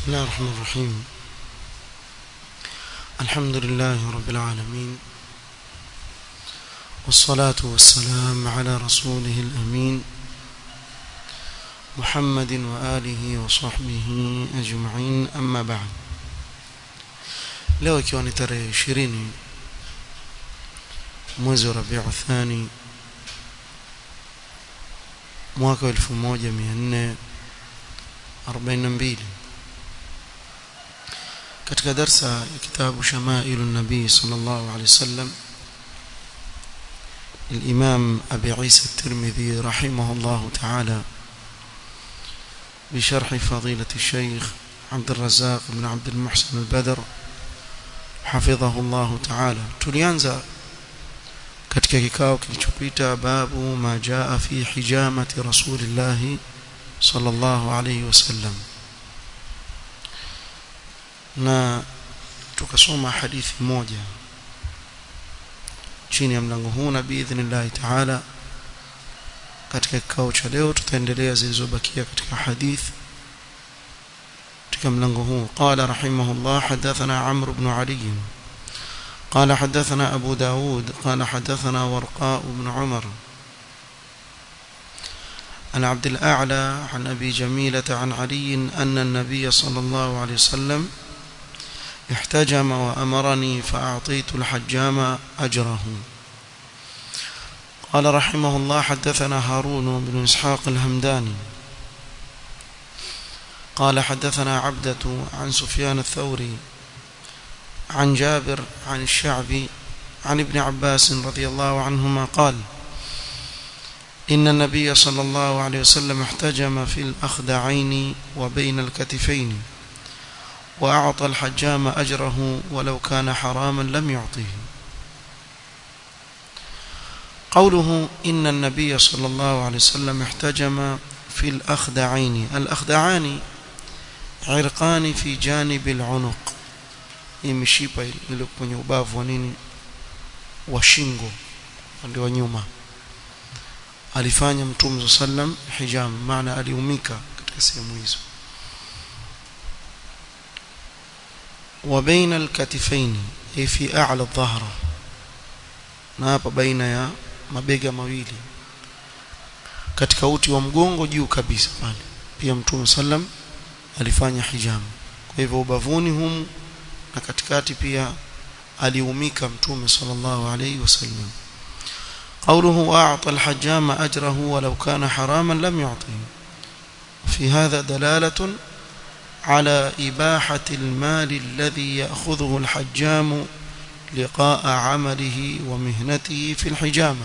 بسم الله الرحمن الرحيم الحمد لله رب العالمين والصلاة والسلام على رسوله الأمين محمد وآله وصحبه أجمعين أما بعد leo ikiwa ni tarehe ishirini mwezi wa rabiu thani mwaka wa elfu moja mia nne arobaini na mbili katika darsa ya kitabu shamailu nabii sal llahu alehi wasallam الإمام أبي عيسى الترمذي رحمه الله تعالى بشرح فضيلة الشيخ عبد الرزاق بن عبد المحسن البدر حفظه الله تعالى tulianza katika kikao kilichopita babu ma jaa fi hijamati rasulillahi sallallahu alayhi wasallam na tukasoma hadithi moja chini ya mlango huu na biidhnillahi taala katika kikao cha leo tutaendelea zilizobakia katika hadithi katika mlango huu qala rahimahullah hadathana amr ibn ali قال حدثنا أبو داود قال حدثنا ورقاء بن عمر عن عبد الأعلى عن أبي جميلة عن علي أن النبي صلى الله عليه وسلم احتجم وأمرني فأعطيت الحجام أجره قال رحمه الله حدثنا هارون بن إسحاق الهمداني قال حدثنا عبدة عن سفيان الثوري عن جابر عن الشعبي عن ابن عباس رضي الله عنهما قال إن النبي صلى الله عليه وسلم احتجم في الأخدعين وبين الكتفين وأعطى الحجام أجره ولو كان حراما لم يعطيه قوله إن النبي صلى الله عليه وسلم احتجم في الأخدعين الأخدعان عرقان في جانب العنق hii mishipa ile kwenye ubavu wa nini wa shingo upande wa nyuma alifanya mtume sallam hijam maana aliumika katika sehemu hizo wa baina alkatifaini ay fi a'la dhahra na hapa baina ya mabega mawili katika uti wa mgongo juu kabisa pale pia mtume sallam alifanya hijam kwa hivyo ubavuni humu na katikati pia aliumika mtume sallallahu alayhi wasallam قوله وأعطى الحجام أجره ولو كان حراما لم يعطه في هذا دلالة على إباحة المال الذي يأخذه الحجام لقاء عمله ومهنته في الحجامة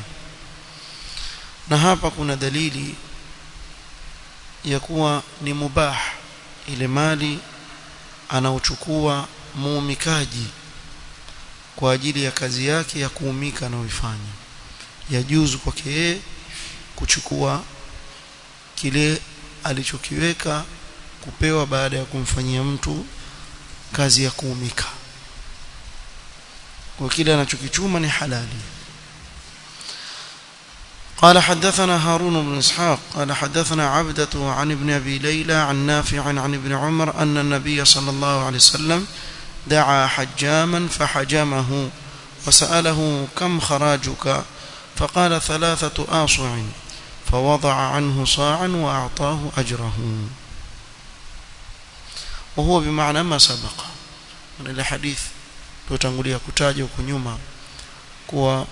نهابا كنا دليلي يكون نمباح إلى مالي anaochukua muumikaji kwa ajili ya kazi yake ya kuumika anayoifanya yajuzu kwake yeye kuchukua kile alichokiweka kupewa baada ya kumfanyia mtu kazi ya kuumika kwa kile anachokichuma ni halali قال حدثنا هارون بن إسحاق قال حدثنا عبدة عن ابن أبي ليلى عن نافع عن ابن عمر أن النبي صلى الله عليه وسلم دعا حجاما فحجمه وسأله كم خراجك فقال ثلاثة آصع فوضع عنه صاعا وأعطاه أجره وهو بمعنى ما سبق من الحديث tutangulia kutaja huko nyuma kuwa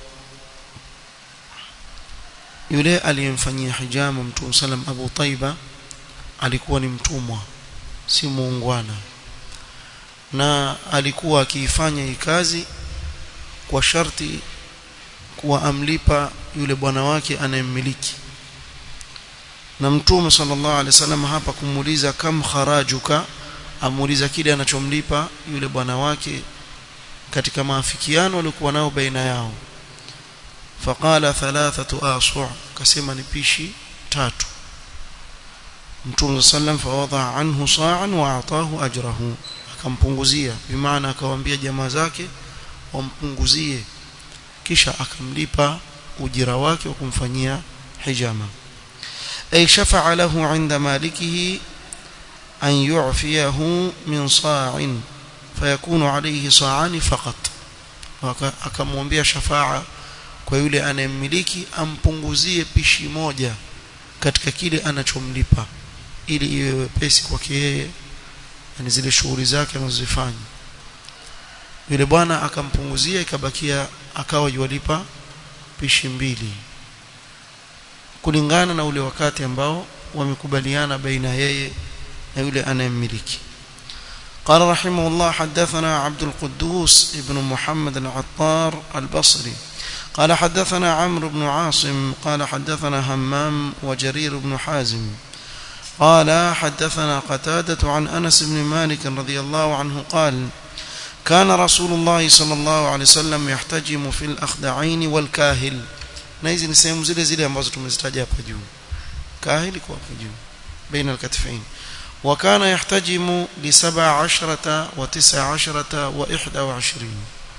yule aliyemfanyia hijama mtume sallam Abu Taiba alikuwa ni mtumwa si muungwana na alikuwa akiifanya hii kazi kwa sharti kuwa amlipa yule bwana wake anayemmiliki na mtume sallallahu alaihi wasallam hapa kumuuliza kam kharajuka amuuliza kile anachomlipa yule bwana wake katika maafikiano walikuwa nao baina yao faqala thalathatu asu' kasema ni pishi tatu mtume sallam fawadha anhu sa'an wa atahu ajrahu akampunguzia bimaana akawaambia jamaa zake wampunguzie kisha akamlipa ujira wake wa kumfanyia hijama ay shafa'a lahu 'inda malikihi أن يعفيه من صاع فيكون عليه صاعان فقط akamwambia shafaa kwa yule anayemmiliki ampunguzie pishi moja katika kile anachomlipa ili iwe wepesi kwake yeye yani zile shughuli zake anazozifanya yule bwana akampunguzia ikabakia akawa yuwalipa pishi mbili kulingana na ule wakati ambao wamekubaliana baina yeye na yule anayemmiliki قال رحمه الله حدثنا عبد القدوس ابن محمد العطار البصري قال حدثنا عمرو بن عاصم قال حدثنا همام وجرير بن حازم قال حدثنا قتادة عن أنس بن مالك رضي الله عنه قال كان رسول الله صلى الله عليه وسلم يحتجم في الأخدعين والكاهل na hizi ni sehemu zile zile ambazo tumezitaja hapa juu kahili kwa hapo juu baina alkatfain وكان يحتجم لسبع عشرة وتسع عشرة وإحدى وعشرين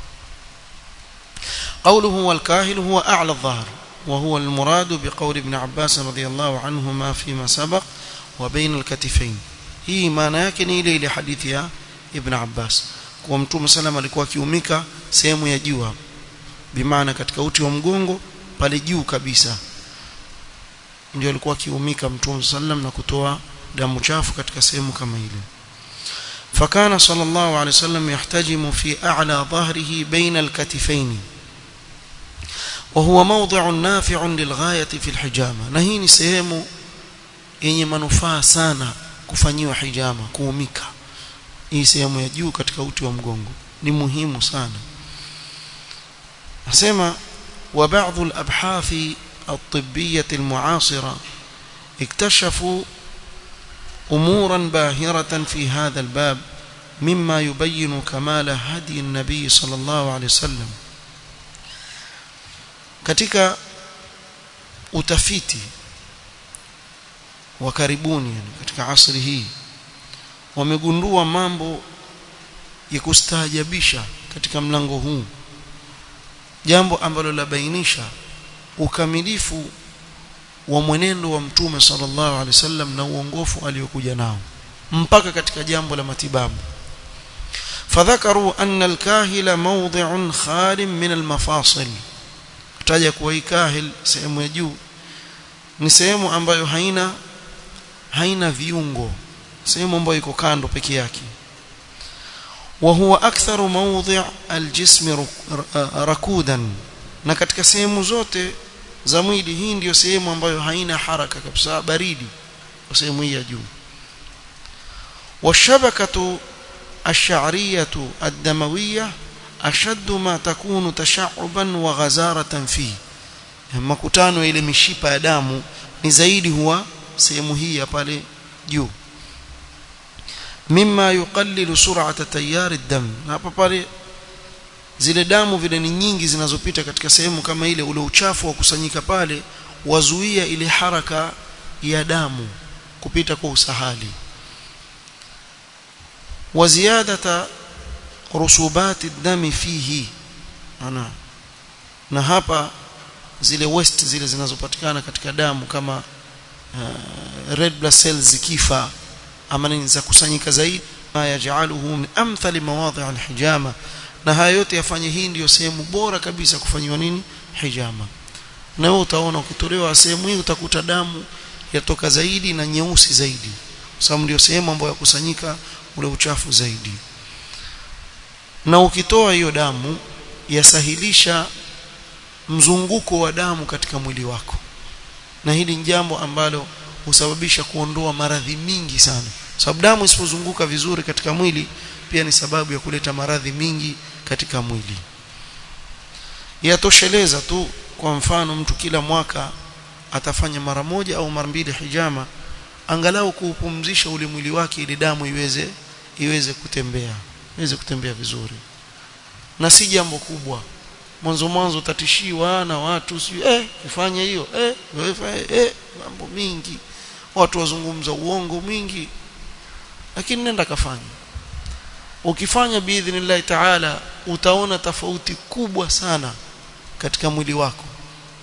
قوله والكاهل هو أعلى الظهر وهو المراد بقول ابن عباس رضي الله عنهما فيما سبق وبين الكتفين hii maana yake ni ile ile hadithi ya Ibn Abbas kwa Mtume sallam alikuwa akiumika sehemu ya juu hapo bimaana katika uti wa mgongo pale juu kabisa ndio alikuwa akiumika Mtume sallam na kutoa damu chafu katika sehemu kama ile فكان صلى الله عليه وسلم يحتجم في أعلى ظهره بين الكتفين وهو موضع نافع للغاية في الحجامة نهيني سهمه yenye manufaa sana kufanyiwa hijama kuumika hii sehemu ya juu katika uti wa mgongo ni muhimu sana nasema wa baadhi al-abhath at-tibbiyah al-mu'asira اكتشفوا امورا باهره في هذا الباب مما يبين كمال هدي النبي صلى الله عليه وسلم katika utafiti wa karibuni yani katika asri hii wamegundua mambo ya kustaajabisha katika mlango huu jambo ambalo labainisha ukamilifu wa mwenendo wa mtume sallallahu alaihi wasallam na uongofu aliokuja nao mpaka katika jambo la matibabu fadhakaru anna alkahila mawdhi'un khalim min almafasil kutaja kuwa hii kahil sehemu ya juu ni sehemu ambayo haina haina viungo sehemu ambayo iko kando peke yake wa huwa aktharu mawdhi' aljism rakudan na katika sehemu zote za mwili hii ndiyo sehemu ambayo haina haraka kabisa baridi kwa sehemu hii ya juu washabakatu ash-sha'riyatu ad-damawiyya ashaddu ma takunu tasha'uban wa ghazaratan fi makutano ile mishipa ya damu ni zaidi huwa sehemu hii ya pale juu mimma yuqallilu sur'ata tayyar ad-dam hapa pale zile damu vile ni nyingi zinazopita katika sehemu kama ile ule uchafu wa kusanyika pale wazuia ile haraka ya damu kupita kwa usahali wa ziyadata rusubati dami fihi ana na hapa zile waste zile zinazopatikana katika damu kama uh, red blood cells zikifa ama nini za kusanyika zaidi ma yajaluhu min amthali mawadhi' alhijama na haya yote yafanye hii ndiyo sehemu bora kabisa kufanywa nini hijama na wewe utaona ukitolewa sehemu hii utakuta damu yatoka zaidi na nyeusi zaidi sababu ndio sehemu ambayo yakusanyika ule uchafu zaidi na ukitoa hiyo damu yasahilisha mzunguko wa damu katika mwili wako na hili ni jambo ambalo husababisha kuondoa maradhi mingi sana sababu damu isipozunguka vizuri katika mwili pia ni sababu ya kuleta maradhi mingi katika mwili yatosheleza tu kwa mfano mtu kila mwaka atafanya mara moja au mara mbili hijama angalau kuupumzisha ule mwili wake ili damu iweze iweze kutembea iweze kutembea vizuri na si jambo kubwa mwanzo mwanzo utatishiwa na watu si eh ufanye hiyo eh wewe eh mambo mingi watu wazungumza uongo mwingi lakini nenda kafanya ukifanya biidhnillahi taala utaona tofauti kubwa sana katika mwili wako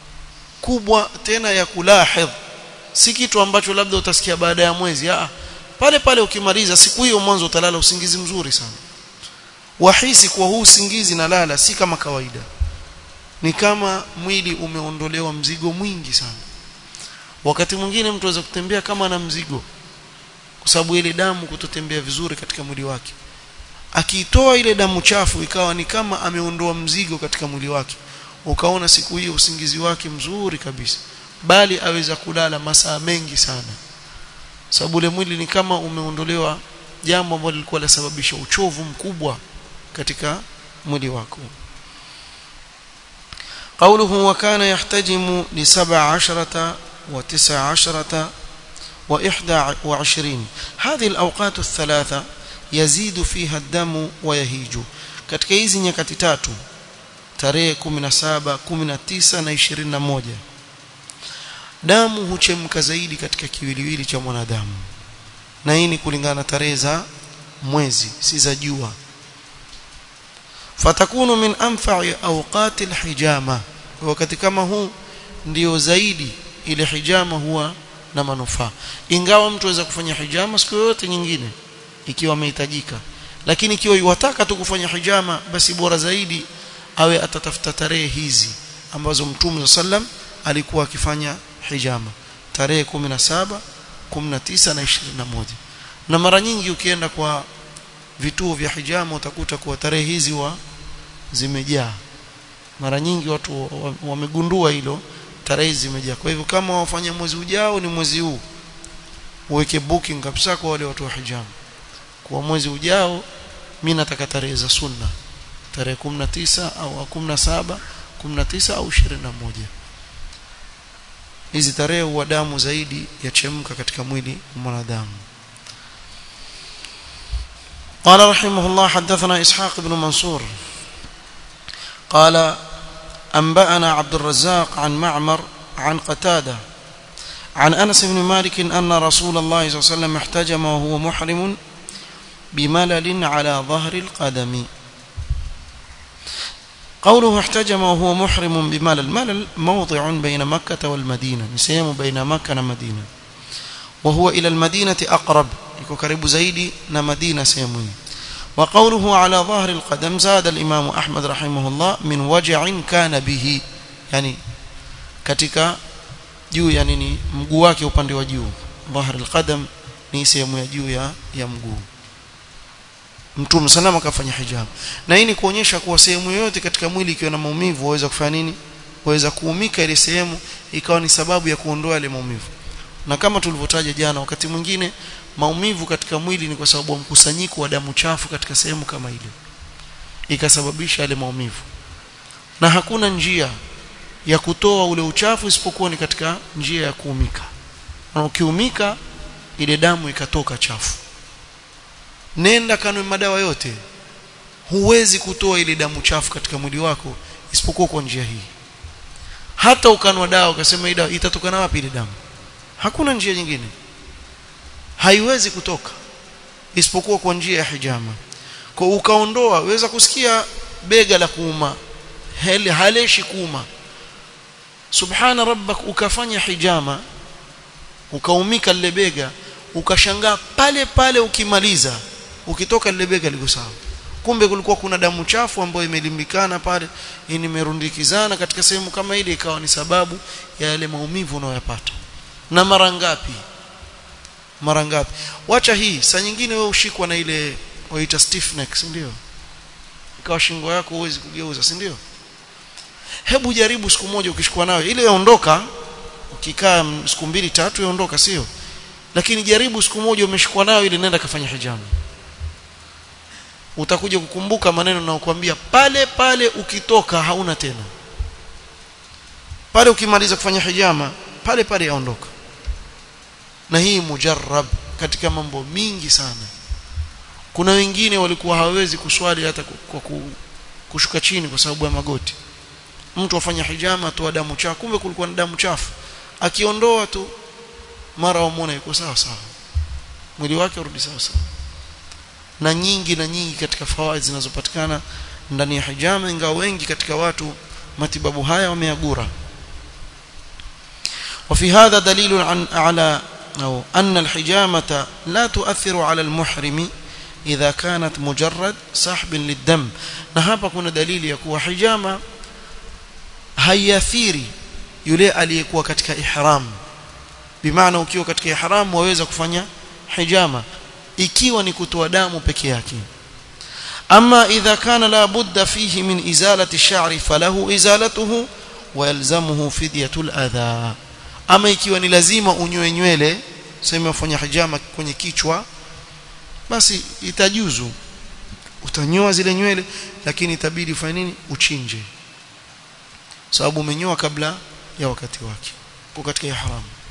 kubwa tena ya kulahidh si kitu ambacho labda utasikia baada ya mwezi ah pale pale ukimaliza siku hiyo mwanzo utalala usingizi mzuri sana wahisi kuwa huu usingizi na lala si kama kawaida ni kama mwili umeondolewa mzigo mwingi sana wakati mwingine mtu aweza kutembea kama na mzigo kwa sababu ile damu kutotembea vizuri katika mwili wake akiitoa ile damu chafu ikawa ni kama ameondoa mzigo katika mwili wake ukaona siku hiyo usingizi wake mzuri kabisa bali aweza kulala masaa mengi sana sababu ule mwili ni kama umeondolewa jambo ambalo lilikuwa lasababisha uchovu mkubwa katika mwili wako قوله وكان يحتجم لسبع عشرة وتسع عشرة وإحدى وعشرين هذه الأوقات الثلاثة يزيد فيها الدم ويهيج katika hizi nyakati tatu tarehe 17 19 na 21 damu huchemka zaidi katika kiwiliwili cha mwanadamu na hii ni kulingana na tarehe za mwezi si za jua fatakunu min anfa'i awqati alhijama wakati kama huu ndio zaidi ile hijama huwa na manufaa ingawa mtu aweza kufanya hijama siku yoyote nyingine ikiwa amehitajika lakini ikiwa yuwataka tu kufanya hijama basi bora zaidi awe atatafuta tarehe hizi ambazo mtume sallam alikuwa akifanya hijama tarehe 17 19 na 21 na mara nyingi ukienda kwa vituo vya hijama utakuta kuwa tarehe hizi wa zimejaa mara nyingi watu wamegundua hilo tarehe zimejaa kwa hivyo kama wafanya mwezi ujao ni mwezi huu uweke booking kabisa kwa wale watu wa hijama kwa mwezi ujao mimi nataka tarehe za sunna tarehe 19 au 17 19 au 21 hizi tarehe huwa damu zaidi yachemka katika mwili wa mwanadamu قال رحمه الله حدثنا إسحاق بن منصور قال أنبأنا عبد الرزاق عن معمر عن قتادة عن أنس بن مالك أن رسول الله صلى الله عليه وسلم احتجم وهو محرم بملل على ظهر القدم قوله احتجم وهو محرم بملل ملل موضع بين مكة والمدينة نسيم بين مكة ومدينة وهو إلى المدينة أقرب يكون قريب زيدي نمدينة سيموي وقوله على ظهر القدم زاد الإمام أحمد رحمه الله من وجع كان به يعني katika juu ya nini mguu wake upande wa juu dhahar alqadam ni sehemu ya juu ya ya mguu mtume salama akafanya hijab na hii ni kuonyesha kuwa sehemu yoyote katika mwili ikiwa na maumivu waweza kufanya nini waweza kuumika ile sehemu ikawa ni sababu ya kuondoa ile maumivu na kama tulivyotaja jana wakati mwingine maumivu katika mwili ni kwa sababu ya mkusanyiko wa damu chafu katika sehemu kama ile ikasababisha yale maumivu na hakuna njia ya kutoa ule uchafu isipokuwa ni katika njia ya kuumika na ukiumika ile damu ikatoka chafu nenda kanwe madawa yote huwezi kutoa ile damu chafu katika mwili wako isipokuwa kwa njia hii hata ukanwa dawa ukasema hii dawa itatokana wapi ile damu hakuna njia nyingine haiwezi kutoka isipokuwa kwa njia ya hijama kwa ukaondoa weza kusikia bega la kuuma hali haleshi kuuma subhana rabbak ukafanya hijama ukaumika lile bega ukashangaa pale pale ukimaliza ukitoka lile bega liko sawa kumbe kulikuwa kuna damu chafu ambayo imelimbikana pale imerundikizana katika sehemu kama ile ikawa ni sababu ya yale maumivu unayoyapata na mara ngapi mara ngapi wacha hii saa nyingine wewe ushikwa na ile waita stiff neck si ndio ikawa shingo yako huwezi kugeuza si ndio hebu jaribu siku moja ukishikwa nayo ile yaondoka ukikaa siku mbili tatu yaondoka sio lakini jaribu siku moja umeshikwa nayo ile nenda kafanya hijamu utakuja kukumbuka maneno naokuambia pale pale ukitoka hauna tena pale ukimaliza kufanya hijama pale pale yaondoka na hii mujarrab katika mambo mingi sana kuna wengine walikuwa hawawezi kuswali hata kwa kushuka chini kwa sababu ya magoti mtu afanya hijama atoa damu chafu kumbe kulikuwa na damu chafu akiondoa tu mara wamuona yuko sawa sawa mwili wake urudi sawa sawa na nyingi na nyingi katika fawaid zinazopatikana ndani ya hijama ingawa wengi katika watu matibabu haya wameagura وفي هذا دليل عن على أو أن الحجامة لا تؤثر على المحرم إذا كانت مجرد سحب للدم نهابا كنا دليل يكون حجامة haiathiri yule aliyekuwa katika ihram bimaana ukiwa katika ihram waweza kufanya hijama ikiwa ni kutoa damu peke yake ama idha kana la budda fihi min izalati ash-sha'ri falahu izalatuhu wa yalzamuhu fidyatul adha ama ikiwa ni lazima unyoe nywele sema ufanya hijama kwenye kichwa basi itajuzu utanyoa zile nywele lakini itabidi ufanye nini uchinje sababu umenyoa kabla ya wakati wake kwa katika ihram